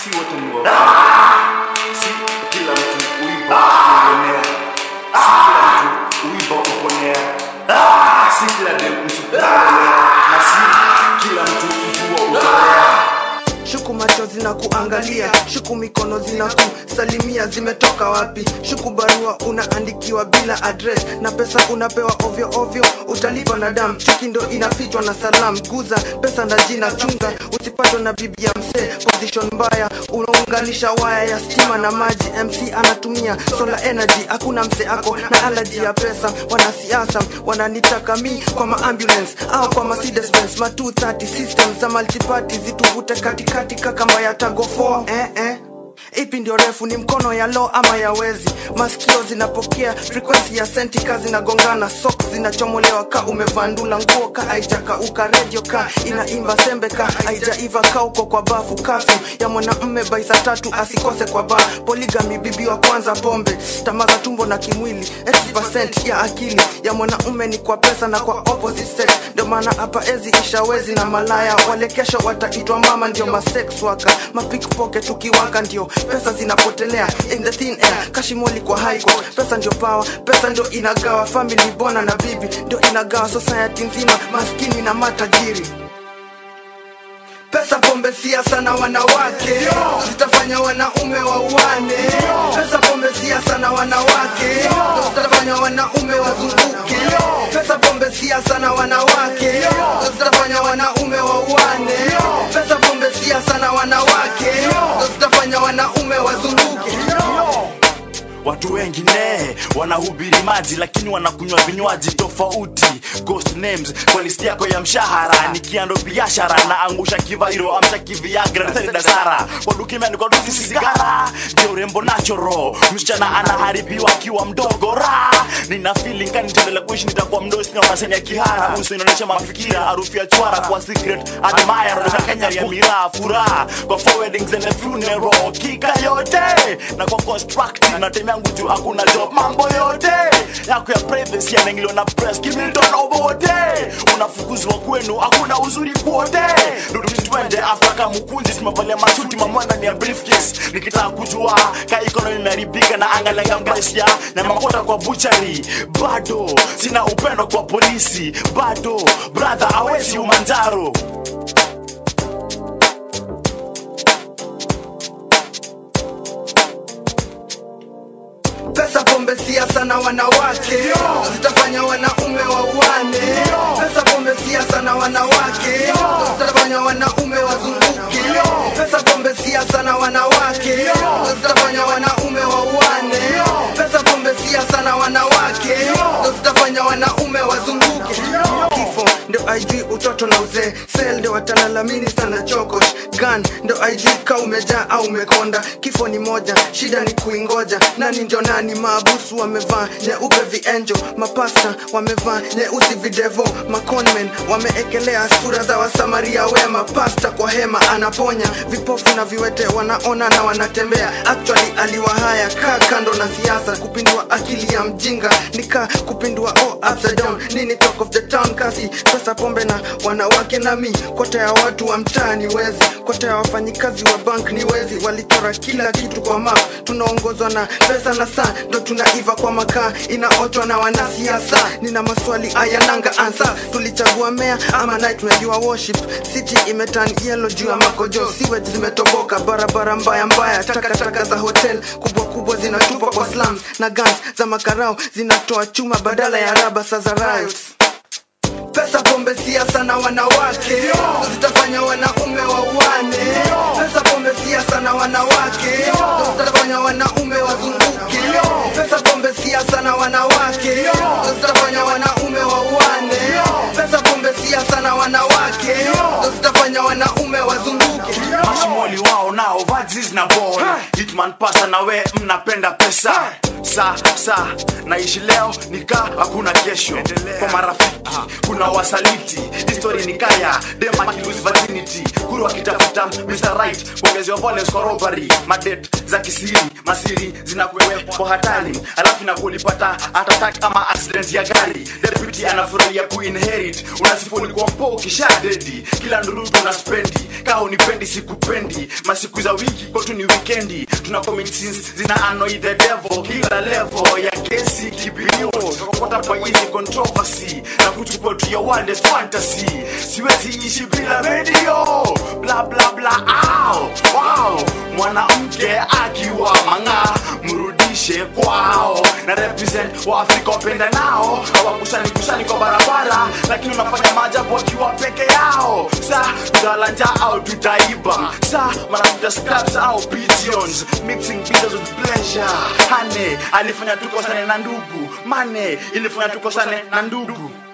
si wote ni waongo. Si kila mtu uiba uponea. Si kila mtu uiba uponea. Si kila dem mtu kuongelea. Na si kila mtu mvua utolea. shuku macho zina kuangalia shuku mikono zina kusalimia zimetoka wapi shuku barua unaandikiwa bila address na pesa unapewa ovyo ovyo utalipa na dam chuki ndo inafichwa na salam guza pesa na jina chunga usipatwe na bibi ya msee position mbaya unaunganisha waya ya stima na maji mc anatumia solar energy hakuna mse ako na alaji ya pesa wanasiasa wananitaka mi kwa maambulance au kwa Mercedes Benz ma 230 system za multiparty zituvute katikati kakamba ya tago 4 eh, eh. ipi ndio refu ni mkono ya lo ama ya wezi masikio zinapokea frequency ya sentika zinagongana sok zinachomolewa ka umevandula nguo ka aijakauka redio ka inaimba sembe ka aijaiva ka uko kwa bafu kafu ya mwanamme baisa tatu asikose kwa ba poligami bibi wa kwanza pombe tamaza tumbo na kimwili 80% ya akili ya mwanaume ni kwa pesa na kwa opposite sex ndio maana hapa ezi ishawezi na malaya wale kesho wataitwa mama ndio masex waka mapickpocket tukiwaka ndio pesa zinapotelea in the thin air kashimoli kwa high court pesa ndio power pesa ndio inagawa family bona na bibi ndio inagawa society nzima maskini na matajiri pesa pombe siasa na wanawake zitafanya wanaume wauane pesa pombe siasa na wanawake zitafanya wanaume wazunguke pesa pombe siasa na wanawake zitafanya wanaume wauane pesa pombe siasa na wanawake zitafanya wanaume wazunguke watu wengine wanahubiri maji lakini wanakunywa vinywaji tofauti ghost names kwa listi yako ya mshahara nikiando biashara na angusha kivairo amsha kiviagra dasara kwa duka imeandikwa dusi sigara ndio urembo nachoro msichana anaharibiwa akiwa mdogo ra nina feeling kani nitaendelea kuishi nitakuwa mdosi na unasenya ya kihara uso inaonyesha mafikira harufu ya chwara kwa secret admire na Kenya ya miraa furaha kwa four weddings and a funeral kika yote na kwa constructive na time yangu tu hakuna job mambo yote yako ya privacy yanaingiliwa na press kimilton obote unafukuzwa kwenu hakuna uzuri kwote rudi twende after kama mkunzi simevalia masuti mamwana ni ya briefcase nikitaka kujua ka economy imeharibika na angalia maisha na makota kwa buchari bado sina upendo kwa polisi bado brother awezi umanjaro pesa pombe siasa na wanawake zitafanya wanaume wauane pesa pombe siasa na wanawake zitafanya wanaume wazunguke pesa pombe siasa na wanawake zitafanya wanaume wauane pesa pombe siasa na wanawake zitafanya wanaume wazunguke kifo ndio aijui utoto na uzee sel ndio watalalamini sana chokosh gan ndio aijui ka umejaa au umekonda kifo ni moja shida ni kuingoja nani ndio nani maabusu wamevaa nyeupe vienjo mapasta wamevaa nyeusi videvo maconmen wameekelea sura za wasamaria wema pasta kwa hema anaponya vipofu na viwete wanaona na wanatembea actually aliwahaya kaa kando na siasa kupindua akili ya mjinga nika kupindua oh, upside down nini talk of the town kasi pesa pombe na wanawake nami kota ya watu wa mtaa ni wezi kota ya wafanyikazi wa bank ni wezi walichora kila kitu kwa map tunaongozwa na pesa na saa ndo tunaiva kwa makaa inaotwa na wanasiasa nina maswali ayananga ansa tulichagua mea ama night tunajua worship city imetan yellow juu ya makojo sewage zimetoboka barabara mbaya mbaya takataka za hotel kubwa kubwa zinatupwa kwa slums na guns za makarao zinatoa chuma badala ya raba sa za riots pesa pombe siasa na wanawake zitafanya wanaume wauane pesa pombe siasa na wanawake zitafanya wanaume wazunguke pesa pombe siasa na wanawake zitafanya wanaume wauane pesa pombe siasa na wanawake zitafanya wanaume wazunguke mashimoli wao nao vazis na ball hitman pasa na we mnapenda pesa sa sa naishi leo nika hakuna kesho kwa marafiki kuna wasaliti history ni kaya dem akilose virginity kuru akitafuta Mr. Right kuongezewa violence kwa robbery madet za kisiri masiri zinakuwepo hatari alafu inakulipata heart attack ama accident ya gari deputy anafurahia kuinherit unasifuni kwa mpo kisha dedi kila ndurudu na spendi kaa unipendi sikupendi wikendi masiku za wiki kwetu ni wikendi tuna commit sins zina annoy the devil kila level ya kesi kibilio tukakota kwa hizi controversy na kuchukua tu ya wildest fantasy siwezi ishi bila radio bla bla bla ow, wow mwanamke akiwa mang'aa mrudishe kwao na represent wa afrika wapenda nao hawakusani kusani kwa barabara lakini unafanya maajabu wakiwa peke yao sa tutalanja au tutaiba sa manakuta scraps au pigeons mixing bitters with pleasure hane alifanya tukosane na ndugu mane ilifanya tukosane na ndugu